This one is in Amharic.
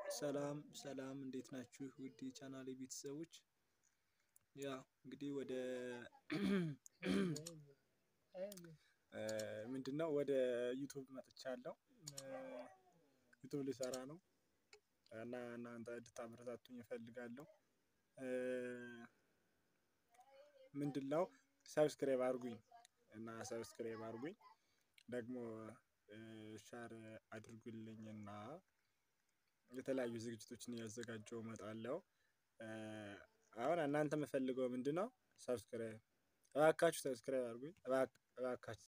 ሰላም ሰላም እንዴት ናችሁ? ውድ የቻናሌ ቤተሰቦች ያው እንግዲህ ወደ ምንድነው ወደ ዩቱብ መጥቻለሁ። ዩቱብ ልሰራ ነው እና እናንተ እንድታበረታቱኝ እፈልጋለሁ። ምንድነው ሰብስክራይብ አድርጉኝ እና ሰብስክራይብ አድርጉኝ ደግሞ ሸር አድርጉልኝና የተለያዩ ዝግጅቶችን እያዘጋጀሁ እመጣለሁ። አሁን እናንተ የምፈልገው ምንድነው? ሰብስክራይብ እባካችሁ ሰብስክራይብ አድርጉኝ እባካችሁ